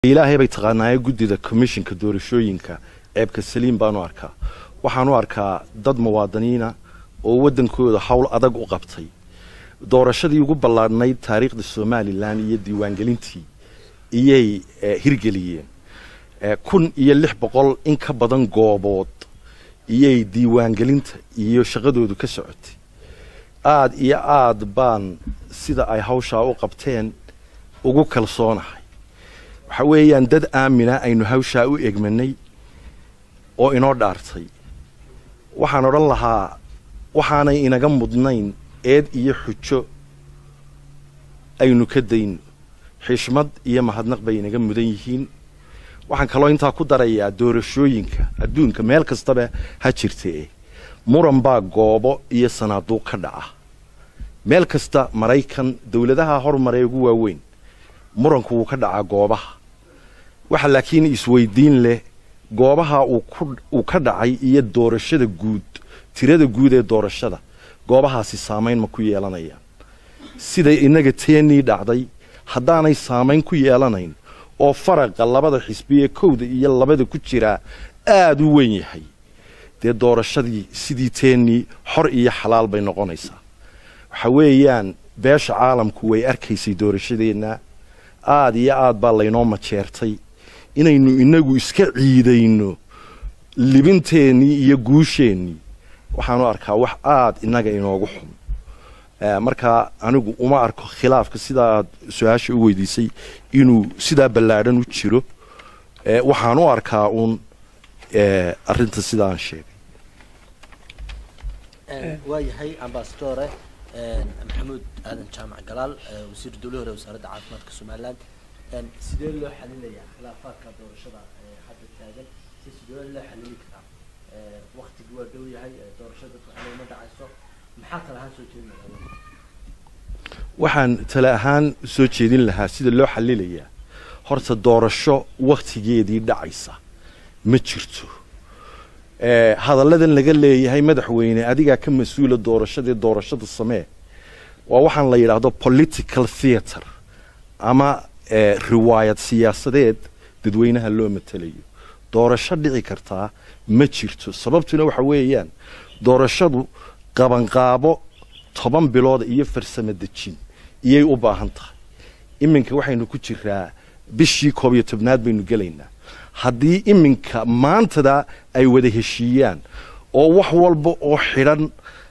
ilaahay bay taqaanaaye guddida commishinka doorashooyinka ceebka saliim baanu arkaa waxaanu arkaa dad muwaadiniina oo waddankooda howl adag u qabtay doorashadii ugu ballaadhnayd taariikhda somalilan iyo diiwaangelintii iyay hirgeliyeen kun iyo lix boqol in ka badan goobood iyay diiwaangelinta iyo shaqadoodu ka socotay aad iyo aad baan sida ay hawshaa u qabteen ugu kalsoonahay waxa weeyaan dad aamina aynu hawshaa u egmanay oo inoo dhaartay waxaan odhan lahaa waxaanay inaga mudnayn eed iyo xujo aynu ka dayno xishmad iyo mahadnaq bay inaga mudan yihiin waxaan kaloo intaa ku darayaa doorashooyinka adduunka meel kastaba ha jirtee muran baa goobo iyo sanaaduuq ka dhaca meel kasta maraykan dowladaha hormaree ugu waaweyn muranku wuu ka dhacaa goobaha waxa laakiin isweydiin leh goobaha uu ka dhacay iyo doorashada guud tirada guud ee doorashada goobahaasi saamayn ma ku yeelanayaan siday innaga teenii dhacday haddaanay saamayn ku yeelanayn oo faraqa labada xisbi ee kowda iyo labada ku jiraa aada u weyn yahay dee doorashadii sidii teenii xor iyo xalaal bay noqonaysaa waxa weeyaan beesha caalamku way arkaysay doorashadeenna aada iyo aad baa laynoo majeertay inaynu inagu iska ciidayno libinteennii iyo guusheennii waxaanu arkaa wax aada innaga inoogu xun markaa anigu uma arko khilaafka sidaa aad su-aasha u weydiisay inuu sidaa ballaadhan u jiro waxaan u arkaa uun arinta sidaan sheegay waayahay ambasadore maxamuud aadan jaamac galaal wasiir dowlahi hore wasaaradda caafimaadka somalilan sidee loo xalinayaa khilaafaadka doorashada hadda taagan si sidee loo xalili karaa waktigii waa dhow yahay doorashada ma dhacayso maxaa tala ahaan soo jeedin waxaan tale ahaan soo jeedin lahaa sida loo xalilayaa horta doorasho waktigeedii dhacaysa ma jirto hadalladan laga leeyahay madaxweyne adigaa ka mas-uula doorashadii doorashada samee waa waxaan la yidhaahdo political theatre ama riwaayad siyaasadeed dadweynaha loo matelayo doorasho dhici kartaa ma jirto sababtuna waxa weeyaan doorashadu qabanqaabo toban bilood iyo farsamo dejin iyay u baahan tahay iminka waxaynu ku jiraa bishii koob iyo tobnaad baynu gelaynaa haddii iminka maantada ay wada heshiiyaan oo wax walba oo xidhan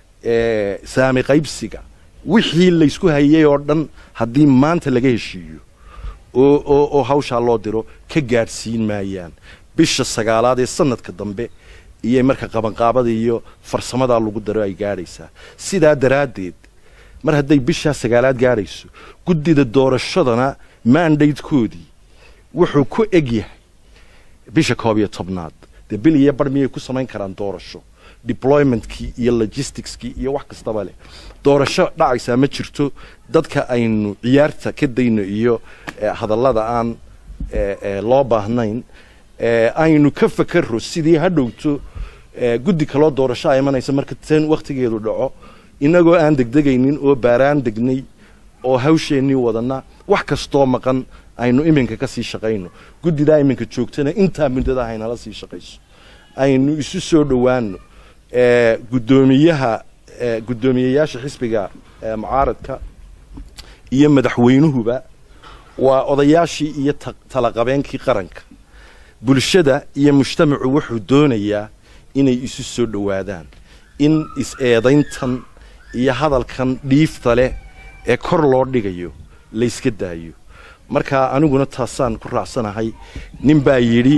saami qaybsiga wixii laysku hayay oo dhan haddii maanta laga heshiiyo oo oo hawshaa loo diro ka gaadhsiin maayaan bisha sagaalaad ee sanadka dambe iyo marka qabanqaabada iyo farsamadaa lagu daro ay gaadhaysaa sidaa daraaddeed mar hadday bishaa sagaalaad gaadhayso guddida doorashadana maandaydkoodii wuxuu ku eg yahay bisha koob iyo tobnaad dee bil iyo bar miyay ku samayn karaan doorasho deploymentkii iyo logisticskii iyo wax kastaba leh doorasho dhacaysaa ma jirto dadka aynu ciyaarta ka dayno iyo hadallada aan loo baahnayn aynu ka fakaro sidii ha dhowto guddi kaloo doorasho a imanaysa marka tan wakhtigeedu dhaco inagoo aan degdegaynin oo baaraan degnay oo hawsheennii wadana wax kastoo maqan aynu iminka ka sii shaqayno guddidaa iminka joogtana intaa muddada haynala sii shaqayso aynu isu soo dhowaano guddoomiyaha guddoomiyeyaasha xisbiga mucaaradka iyo madaxweynuhuba waa odayaashii iyo talaqabeenkii qaranka bulshada iyo mujtamacu wuxuu doonayaa inay isu soo dhowaadaan in is-eedayntan iyo hadalkan dhiifta leh ee kor loo dhigayo layska daayo marka aniguna taasaan ku raacsanahay nin baa yidhi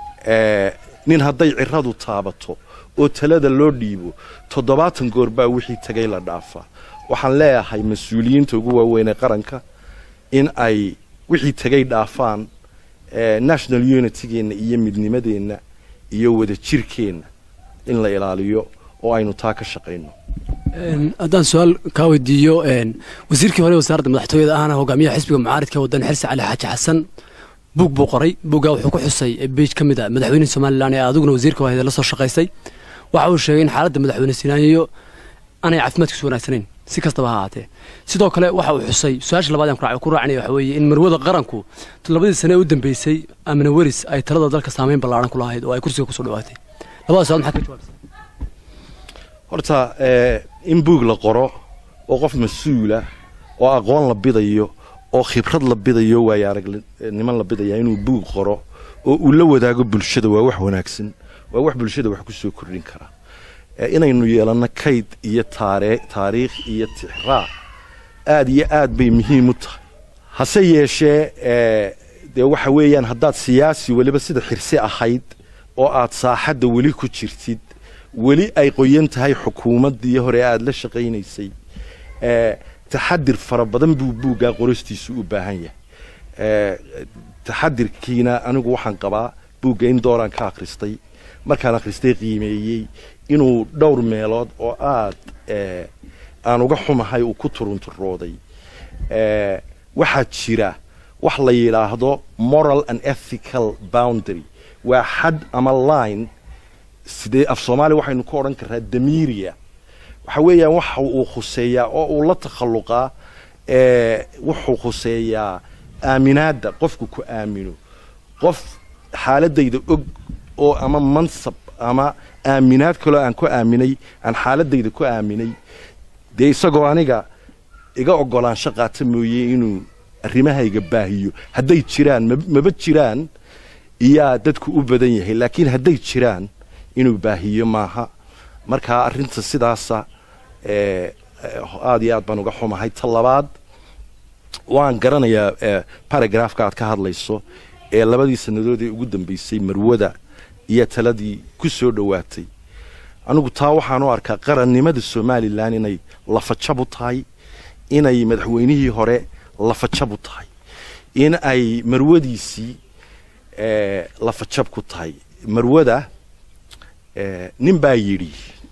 nin hadday ciradu taabato oo talada loo dhiibo toddobaatan goor baa wixii tagay la dhaafaa waxaan leeyahay mas-uuliyiinta ugu waaweyn ee qaranka in ay wixii tagay dhaafaan national unitygeenna iyo midnimadeenna iyo wadajirkeenna in la ilaaliyo oo aynu taa ka shaqayno haddaan su-aal kaa weydiiyo wasiirkii hore wasaaradda madaxtooyada ahna hogaamiyaha xisbiga mucaaridka waddan xirsi cali xaaji xasan buug buu qoray buuggaa wuxuu ku xusay beij ka mid a madaxweynehi somalilan ee adiguna wasiirka wahayda la soo shaqaysay waxa uu sheegay in xaaladda madaxweyne sinaayo aanay caafimaadkiisu wanaagsanayn si kastaba ha ahaatee sidoo kale waxa uu xusay su-aasha labaad aan ku raac- ku raacinaya waxa weeye in marwada qaranku labadii sane ee u dambeysay amina weris ay talada dalka saameyn ballaaran ku lahayd oo ay kursiga kusoo dhawaatay labadaas su-aal maxaad ka jawaabtaa horta eh, in buug la qoro oo qof mas-uula oo aqoon la bidayo oo khibrad la bidayo waayo aragnimo la bidaya inuu buug qoro oo uu la wadaago bulshada waa wax wanaagsan waa wax bulshada wax kusoo kordhin kara Eh, inaynu yeelanno kayd iyo taare taariikh iyo tixraac aad iyo aad bay muhiim u tahay hase yeeshee eh, dee waxa weeyaan haddaad siyaasi weliba sida xirsi ahayd oo aad saaxadda weli ku jirtid weli ay qoyan tahay xukuumaddii hore aad la shaqaynaysay eh, taxadir fara badan buu buuggaa qoristiisu u baahan yahay Eh, taxadirkiina anigu waxaan qabaa buugga in dooraan ka akhristay markaan akhristay qiimeeyey inuu dhowr meelood oo aad eh, aan uga xumahay uu ku turunturooday Eh, waxaa jira wax la yidhaahdo moral and ethical boundary waa xad ama line sidee af soomaaliya waxaynu ku odhan karraa damiiriya waxa weeyaan waxa uu khuseeyaa oo uu la takhalluqaa eh, wuxuu khuseeyaa aaminaadda qofku ku aamino qof xaaladayda og oo ama mansab ama aaminaad kaloo aan ku aaminay aan xaaladayda ku aaminay dee isagoo aniga iga ogolaansho qaata mooye inuu arrimahayga baahiyo hadday jiraan mab- maba jiraan iyaa dadku u badan yahay laakiin hadday jiraan inuu baahiyo maaha marka arrinta sidaasa eh, eh, aad iyo aad baan uga xumahay ta labaad waan garanayaa eh, paragraafka aad ka hadlayso ee labadii sannadood ee ugu dambeysay marwada iyo taladii ku soo dhowaatay anigu taa waxaan u arkaa qarannimada somalilan inay lafajab u tahay inay madaxweynihii hore lafajab u tahay in ay marwadiisii eh, lafajab ku tahay marwada eh, nin baa yidhi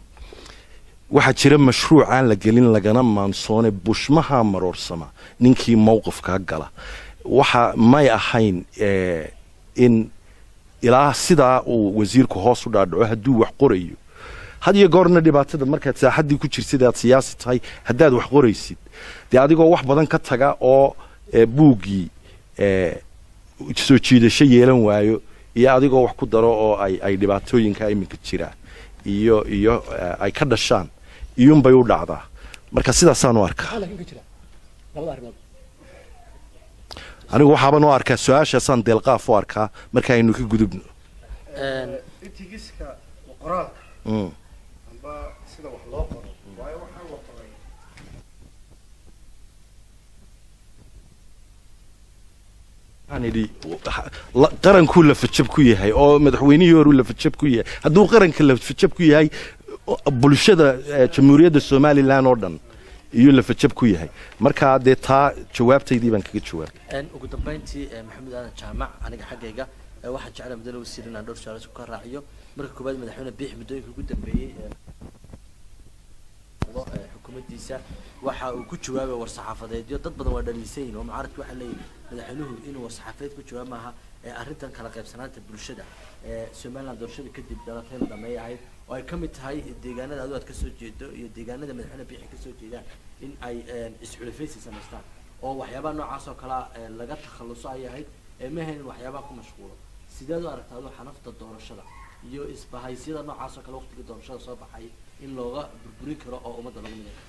waxaa jira mashruuc aan la gelin lagana maansoone bushmaha maroorsama ninkii mowqifkaa gala waxa may ahayn eh, in ilaa sidaa uu wasiirku hoos u dhaadhaco hadduu wax qorayo had iyo goorna dhibaatada markaad saaxaddii ku jirsid aad siyaasi tahay haddaad wax qoraysid dee adigoo wax badan ka taga oo eh, buuggii eh, soo jiidasho yeelan waayo iyo adigoo wax ku daro oo ay ay dhibaatooyinka iminka jiraan iyo iyo eh, ay ka dhashaan iyuunbay u dhacdaa marka sidaasaan u arkaa anigu waxaaban u arkaa su-aashaasaan deelqaaf u arkaa marka aynu ka gudubno itigiska qoraalka Mm. amba sida wax loo qoro waayo waxaa la qoray waxaan idhi la- qarankuu lafajab ku yahay oo madaxweynihii horuu lafajab ku yahay hadduu qaranka lafajab ku yahay o- bulshada eh, jamhuuriyadda somalilan oo dhan iyuu lafajab ku yahay marka dee taa jawaabtaydii baan kaga jawaabay Een, ugu dambeyntii eh, maxamed aadan jaamac aniga xaggayga eh, waxaan jeclaa mudane wasiir inaan dhowr su-aal isku ka raaciyo marka koowaad madaxweyne biix muddooyinka ugu dambeeyey eh, eh, xukuumaddiisa waxa uu ku jawaabay war-saxaafadeedyo dad badan waa dhaliisan yihin oo mucaaradku waxaa leeyihi madaxweynuhu inuu war-saxaafadeed ku jawaab maaha ee arrintan kala qaybsanaanta bulshada ee somaliland doorashada kadib dhalatay la dhameey ahayd oo ay ka mid tahay deegaanada adu aad ka soo jeedo iyo deegaanada madaxweyne biixi ka soo jeedaan in ay een, isxulafaysi samaystaan oo waxyaabaha noocaas oo kalea ee, laga takhaluso ay ahayd ee ma hayn waxyaabaha ku mashquulo sideed u aragtaa adoo xanafta doorashada iyo isbahaysyada noocaas oo kale waqtiga doorashada soo baxay in looga burburin karo oo ummadda lagu miday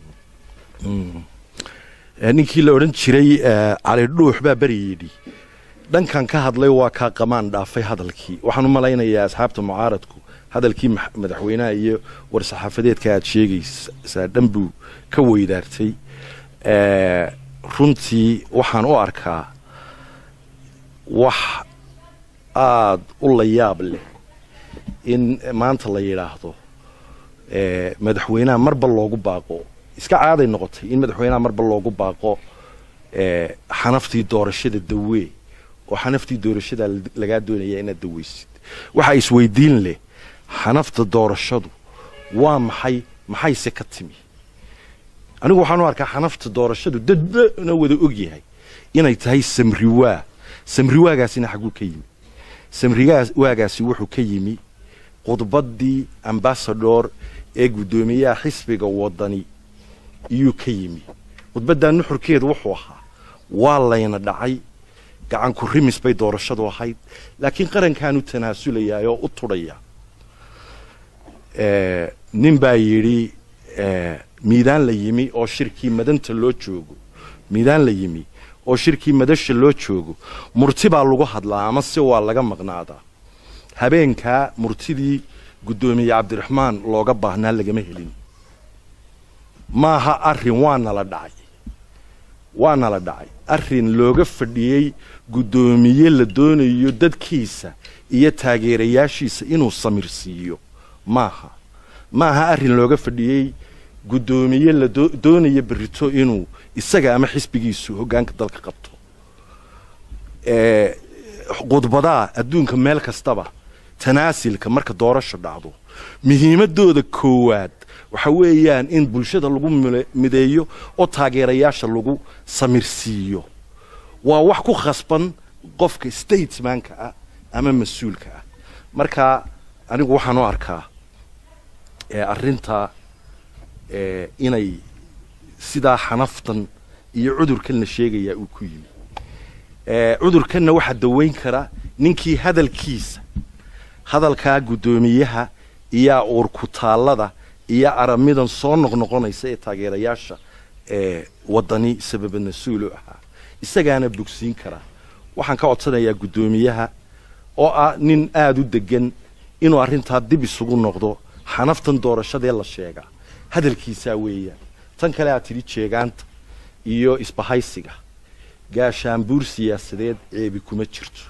Eh, ninkii la odhan jiray eh, cali dhuux baa beri yidhi dhankan ka hadlay waa kaa qamaan dhaafay hadalkii waxaan u malaynayaa asxaabta mucaaradku hadalkii max- madaxweynaha iyo war-saxaafadeedka aad sheegaysaa dhan buu ka weydaartay Eh, runtii waxaan u arkaa wax aad u la yaab leh in maanta la yidhaahdo eh, madaxweynaha marba loogu baaqo iska caaday noqotay in madaxweynaha marba loogu baaqo eh, xanaftii doorashada dawee oo xanaftii doorashada la- lagaa doonaya inaad daweysid waxa isweydiin leh xanafta doorashadu waa maxay maxayse ka timi anigu waxaan u arkaa xanafta doorashadu dadna wada ogyahay inay tahay samriwaa samriwaagaasina xaguu ka yimi samriwaagaasi wuxuu ka yimi khudbaddii ambasador ee guddoomiyaha xisbiga wadani iyuu ka yimi khudbaddaa nuxurkeedu wuxuu ahaa waa layna dhacay gacanku rimis bay doorashadu ahayd laakiin qarankaanu tanaasulayaa oo u tudhaya nin baa yidhi miidaan la yimi oo shirkii madanta loo joogo miidaan la yimi oo shirkii madasha loo joogo murti baa lagu hadlaa ama si waa laga maqnaadaa habeenkaa murtidii guddoomiye cabdiraxmaan looga baahnaa lagama helin maaha arrin waana la dhacay waana la dhacay arrin looga fadhiyey guddoomiye la doonayo dadkiisa iyo taageerayaashiisa inuu samirsiiyo maaha maaha arrin looga fadhiyey guddoomiye la doonaya berrito inuu isaga ama xisbigiisu hoggaanka dalka qabto khudbadaa adduunka meel kastaba tanaasilka marka doorasho dhacdo muhiimadooda koowaad waxa weeyaan in bulshada lagu mideeyo oo taageerayaasha lagu samirsiiyo waa wax ku khasban qofka statesmanka ah ama mas-uulka ah marka anigu waxaan u arkaa arrinta inay sidaa xanaftan iyo cudurkan la sheegayaa uu ku yimi cudurkanna waxaa daweyn kara ninkii hadalkiisa hadalkaa guddoomiyaha iyo uurkutaallada iyo aramidan soo noqnoqonaysa ee taageerayaasha ee waddani sababa mas-uulu ahaa isagaana bogsiin karaa waxaan ka codsanayaa guddoomiyaha oo ah nin aada u degan inuu arrintaa dib isugu noqdo xanaftan doorashadee la sheegaa hadalkiisaa weeyaan tan kale aad tidhi jeegaanta iyo isbahaysiga gaashaanbuur siyaasadeed ceebi kuma jirto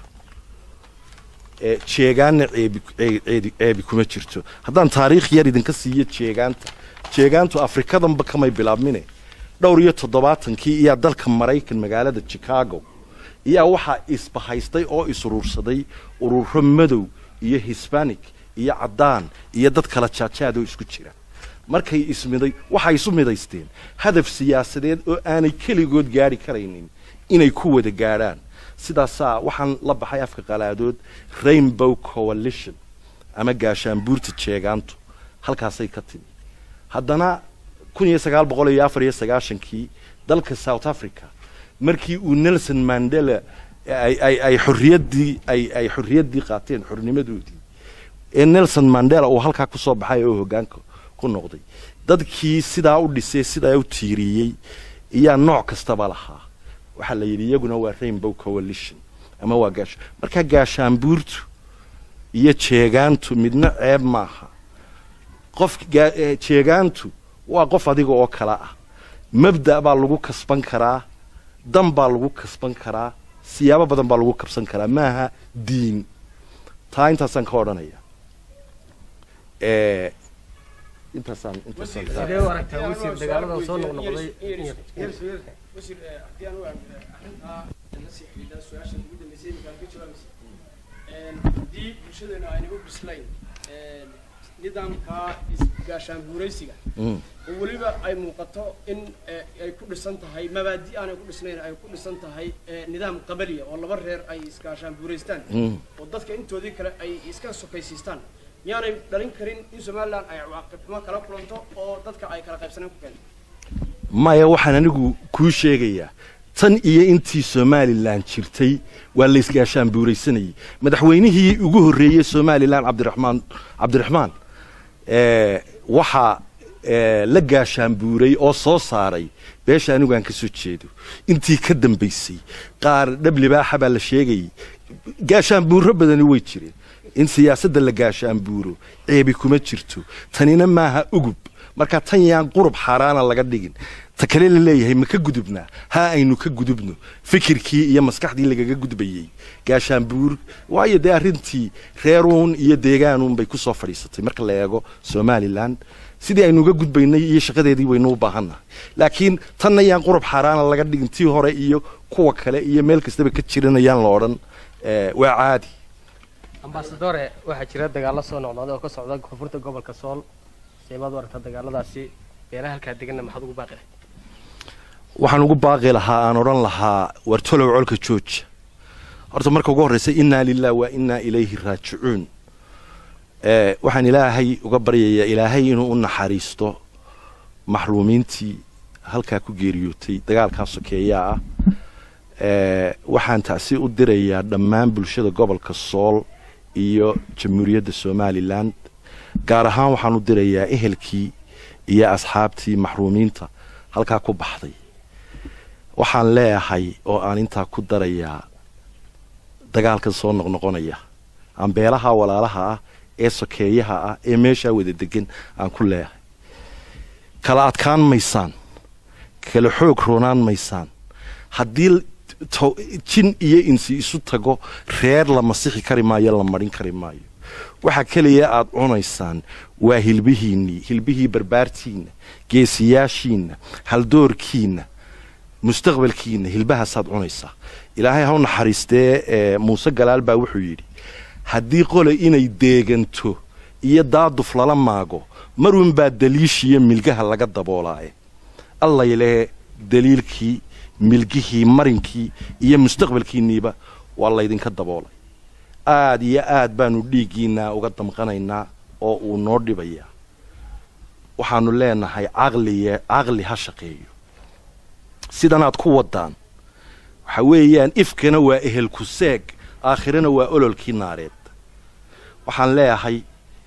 jeegaanna ceebi ceebi kuma jirto haddaan taariikh yar idinka siiyo jeegaanta jeegaantu afrikadanba kamay bilaabmine dhowr iyo toddobaatankii iyaa dalka maraykan magaalada chicago iyaa waxaa isbahaystay oo isuruursaday ururo madow iyo hisbanic iyo caddaan iyo dad kala jaajaad oo isku jira markay ismiday waxay isu midaysteen hadaf siyaasadeed oo aanay keligood gaari karaynin inay ku wada gaadhaan sidaasaa waxaan la baxay afka qalaadood rainbow coalition ama gaashaanbuurta jeegaantu halkaasay ka timi haddana kun iyo sagaal boqol iyo afar iyo sagaashankii dalka south africa markii uu nelson mandela ay ay xorriyaddii ay ay xorriyaddii qaateen xornimadoodii ee nelson mandela uu halkaa ku soo baxay oo hoggaanka ku noqday dadkii sidaa u dhisay sidaa u tiiriyey iyaa nooc kastaba lahaa waxaa la yidhi iyaguna waa rainbow coalition ama waa gaasha markaa gaashaanbuurtu iyo jeegaantu midna ceeb maaha qof jeegaantu waa qof adiga oo kale ah mabda' baa lagu kasban karaa dan baa lagu kasban karaa siyaabo badan baa lagu kabsan karaa maaha diin taa intaasaan ka odhanaya intaasaan intaasaan sidee u aragtaa wasiir dagaalada soo noqnoqday wasiir haddii aan u eegno arrintaa la sii xidhiidha su-aasha ugu dambeysay imika aan ka jawaabaysa haddii bulshadeenu ayna u bislayn nidaamkaa isgaashaanbuuraysiga oo weliba ay muuqato in ay ku dhisan tahay mabaadi aanay ku dhisnayn ay ku dhisan tahay nidaam qabaliya oo laba reer ay isgaashaanbuuraystaan oo dadka intoodii kale ay iska sokaysiistaan miyaanay dhalin karin in somaliland ay cawaaqib xumo kala kulanto oo dadka ay kala qaybsanaan ku keento maya waxaan anigu kuu sheegayaa tan iyo intii somalilan jirtay waa la isgaashaan buuraysanayay madaxweynihii ugu horreeyey somalilan cabdiraxmaan cabdiraxmaan waxaa la gaashaan buuray oo soo saaray beesha anigu aan ka soo jeedo intii ka dambaysay qaar dhab libaaxa baa la sheegayay gaashaan buuro badani way jireen in siyaasadda la gaashaan buuro ceebi kuma jirto tanina maaha ugub marka tan yaan qurub xaaraana laga dhigin ta kale la leeyahay ma ka gudubnaa ha aynu ka gudubno fikirkii iyo maskaxdii lagaga gudbayey gaashaanbuur waayo dee arrintii reeruun iyo deegaanuun bay ku soo fadhiisatay marka la eego somalilan sidii aynu uga gudbaynay iyo shaqadeedii waynu u baahannahay laakiin tanna yaan qurub xaaraana laga dhigin tii hore iyo kuwa kale iyo meel kastaba ka jiranayaan la odhan waa caadi ambasadore waxaa jira dagaalo soo noqnoqday oo ka socda koonfurta gobolka sool seemaad u aragtaa dagaaladaasi beelaha halkaa deganna maxaad ugu baaqi lahayd waxaan ugu baaqi lahaa aan odhan lahaa wartolow colka jooja horta marka ugu horreysa innaa lilah wa innaa ilayhi raajicuun waxaan ilaahay uga baryayaa ilaahay inuu u naxariisto maxruumiintii halkaa ku geeriyootay dagaalkaa sokeeyaa ah ee, waxaan tacsi u dirayaa dhammaan bulshada gobolka sool iyo jamhuuriyadda somalilan gaar ahaan waxaan u dirayaa ehelkii iyo asxaabtii maxruumiinta halkaa ku baxday waxaan leeyahay oo aan intaa ku darayaa dagaalkan soo noqnoqonaya ambeelaha walaalaha ah ee sokeeyaha ah ee meeshaa wada degan aan ku leeyahay kala adkaan maysaan kala xoog roonaan maysaan haddii to- jin iyo insi isu tago reer la masixi kari maayo la marin kari maayo waxa keliya aad cunaysaan waa hilbihiinnii hilbihii barbaartiinna geesiyaashiinna haldoorkiinna mustaqbalkiinna hilbahaasaad cunaysaa ilaahay ha u naxariistee ee, muuse galaal baa wuxuu yidhi haddii qole inay deeganto iyo daaduf lala maago marunbaa daliishiyo milgaha laga daboolaaye allayle daliilkii milgihii marinkii iyo mustaqbalkiinniiba waa laydinka daboolay aad iyo aad baanu dhiiggiinaa uga damqanaynaa oo uu noo dhibayaa waxaanu leenahay caqliye caqli ha shaqeeyo sidanaad ku wadaan waxa weeyaan ifkana waa ehelku seeg aakhirana waa ololkii naareed waxaan leeyahay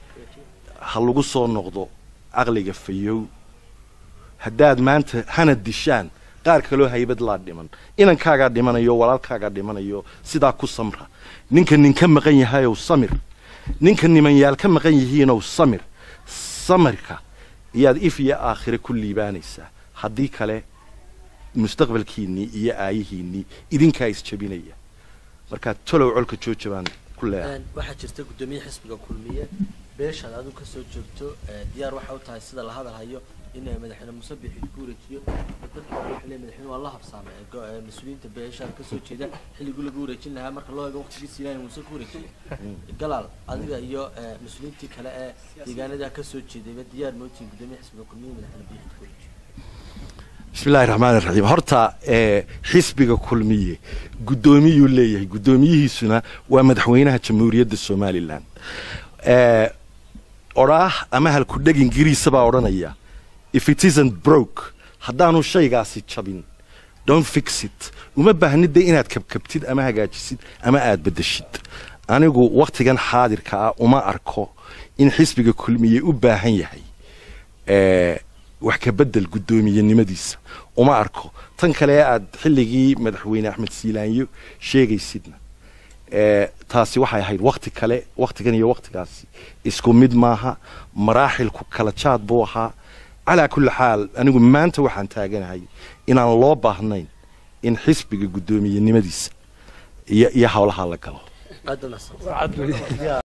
ha lagu soo noqdo caqliga fayow haddaad maanta hana dishaan qaar kaloo haybad laa dhiman inankaagaa dhimanayo walaalkaagaa dhimanayo sidaa ku samra ninka nin ka maqan yahayow samir ninka nimanyaal ka maqan yihiinow samir samirka iyaad if iyo aakhire ku liibaanaysaa haddii kale mustaqbalkiinnii iyo aayihiinnii idinkaa isjabinaya markaa tolow colka jooja baan ku leeyahay Een, waxaa jirta guddoomiye xisbiga kulmiye beeshaad adigu kasoo joogto ee, diyaar waxa u tahay sida la hadal hayo in ay madaxweyne muuse bixi ku wareejiyo dadka waxay leeyihin madaxweyne waa la habsaamay ee go- ee mas-uuliyiinta beeshaad kasoo jeeda xilligii lagu wareejin lahaa marka loo eego waqtigiisi ilaahay muuse ku wareejiye galaal adiga iyo ee, mas-uuliyiintii kale ee deegaanada kasoo jeedayba diyaar mootiin guddoomiye xisbiga kulmiye madaxweyne bixi ku wareejiyo bismillahi raxmaani raxiim horta ee xisbiga kulmiye guddoomiyuu leeyahay guddoomiyihiisuna waa madaxweynaha jamhuuriyadda somalilan ee odhaah ama halkudheg ingiriisa baa odhanaya if it isn't broke haddaanu shaygaasi jabin don't fix it uma baahnida inaad kabkabtid ama hagaajisid ama aad bedeshid anigu wakhtigan xaadirka ah uma arko in xisbiga kulmiye u baahan yahay ee wax ka bedel guddoomiyenimadiisa uma arko tan kale aad xilligii madaxweyne axmed siilaanyo sheegaysidna ee taasi waxay ahayd wakti kale waktigan iyo waktigaasi isku mid maaha maraaxilku kala jaad buu ahaa calaa kulli xaal anigu maanta waxaan taaganahay inaan loo baahnayn in xisbiga guddoomiyenimadiisa iyo iyo howlaha la galo aad baa mahadsan